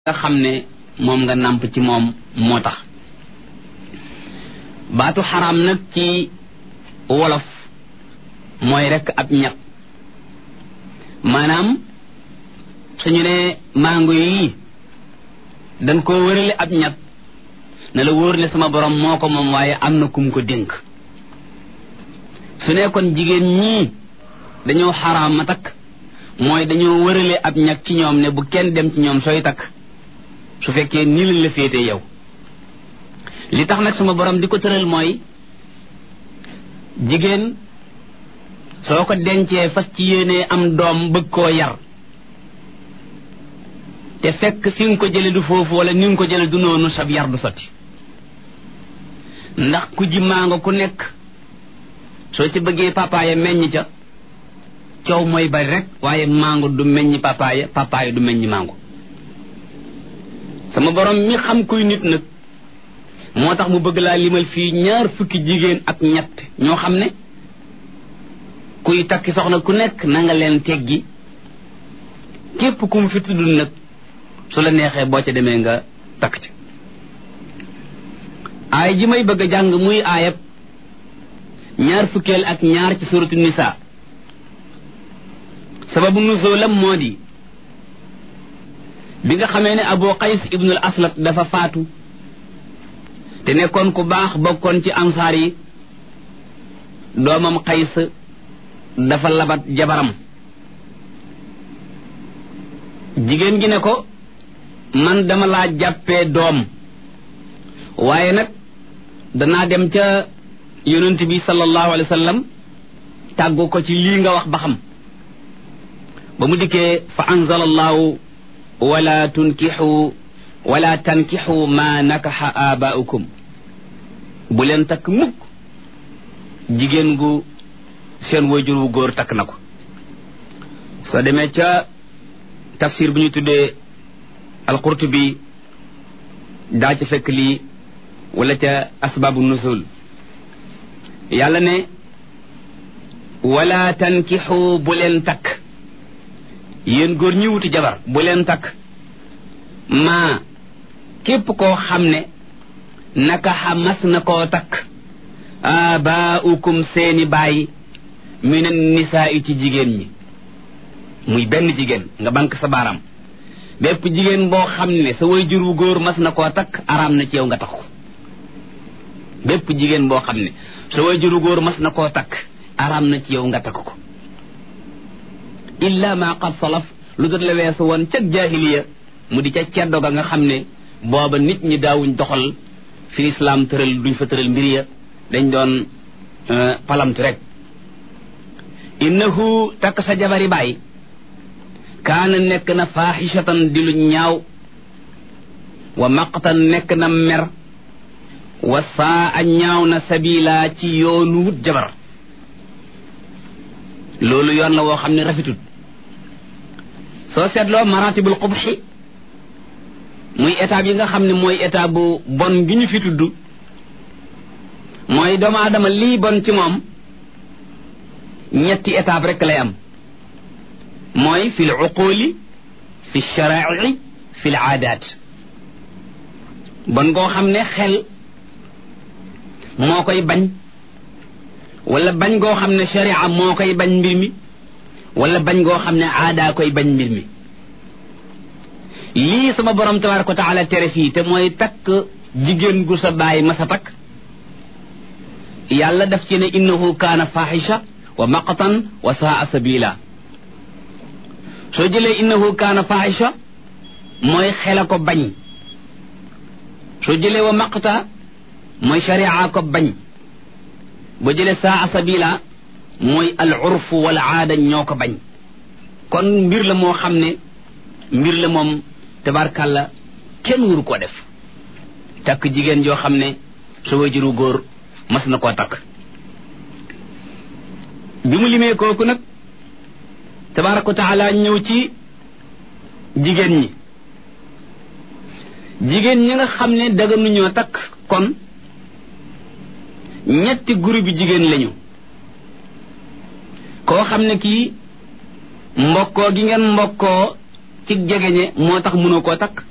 nga xam ne moom nga nàmp ci moom moo tax baatu xaraam nag ci wolof mooy rekk ab ñat maanaam suñu ne mango yi dañ koo wërale ab ñat ne la wóor ne sama borom moo ko moom waaye am na kum ko dénk su ne kon jigéen ñii dañoo xaraam ma takk mooy dañoo wërale ab ñag ci ñoom ne bu kenn dem ci ñoom sooy takk su fekkee nii lañ la féete yow li tax nag sama borom di ko tëral mooy jigéen soo ko dencee fas ci yéenee am doom bëgg koo yar te fekk fi nga ko jële du foofu wala ni nga ko jële du noonu sab yar du sotti ndax ku ji maango ku nekk soo ci bëggee papaaya meññ ca coow mooy bari rek waaye maango du meññ papaaya papaaya du meññ maango sama borom mi xam kuy nit nag moo tax mu bëgg laa limal fii ñaar fukki jigéen ak ñett ñoo xam ne kuy takki soxna ku nekk na nga leen teggi képp ku mu fi tudd nag su la neexee boo ca demee nga takk ci aay ji may bëgg a jàng muy aayab ñaar fukkeel ak ñaar ci suratu nisa sababu nuzulam moo di bi nga xamee ne abu qays ibnul aslat dafa faatu te nekkoon ku baax bokkoon ci ansaar yi doomam qays dafa labat jabaram jigéen gi ne ko man dama laa jàppee doom waaye nag danaa dem ca yonent bi sallallahu alayhi wa sallam tàggu ko ci lii nga wax ba xam ba mu dikkee fa anzala allahu wala tunkixu wala tankixu ma nakaxa abaaukum bu leen takk mukk jigéen gu seen wayjur wu góor takk na ko soo demee ca tafsir bu ñu tuddee alqurtubi daa ca fekk lii wala ca asbaabu nusul yàlla ne wala tankixu bu leen takk yéen góor ñi wuti jabar bu leen takk maa képp koo xam ne naka xamas na koo takk abaaukum seeni baay minan nisaa i ci jigéen ñi muy benn jigéen nga bank sa baaraam bépp jigéen boo xam ne sa way jur wu góor mas na koo takk araam na ci yow nga takk ko bépp jigéen boo xam ne sa way jur wu góor mas na koo takk araam na ci yow nga takk ko illa ma qad salaf lu dul la weesu woon ca jaahiliya mu di ca ceddo ga nga xam ne booba nit ñi daawuñ doxal fi islaam tëral duñ fa tëral mbir ya dañ doon palamtu rek innahu takk sa jabari baay kaana nekk na faaxishatan di lu ñaaw wa maqtan nekk na mer wa saa a ñaaw na sabila ci yoonu wut jabar loolu yoon la woo xam ne rafetut soo seetloo maratibul qubxi muy étape yi nga xam ne mooy étape bu bon gi ñu fi tudd mooy doomu aadama lii bon ci moom ñetti étape rek lay am mooy fi l uquli fi sharaai fi l aadaat bon goo xam ne xel moo koy bañ wala bañ goo xam ne sharia moo koy bañ mbir mi wala bañ goo xam ne aadaa koy bañ mbir mi lii sama borom tabaraka wa taala tere fii te mooy takk jigéen gu sa baay ma sa takk yàlla daf ci ne innahu kaana fahisha wa maqtan wa saa sabila soo jëlee innahu kaana fahisha mooy xela ko bañ soo jëlee wa maqta mooy sharia ko bañ boo jëlee saa sabila mooy al urfu wala aada ñoo ko bañ kon mbir la moo xam ne mbir la moom tabarkàlla kenn wuru koo def takk jigéen joo xam ne sa wajuru góor mas na koo takk bi mu limee kooku nag tabaraka wa taala ñëw ci jigéen ñi jigéen ñi nga xam ne daganuñoo takk kon ñetti groupe bi jigéen lañu koo xam ne kii mbokkoo gi ngeen mbokkoo ci jegeñe moo tax mënoo koo takk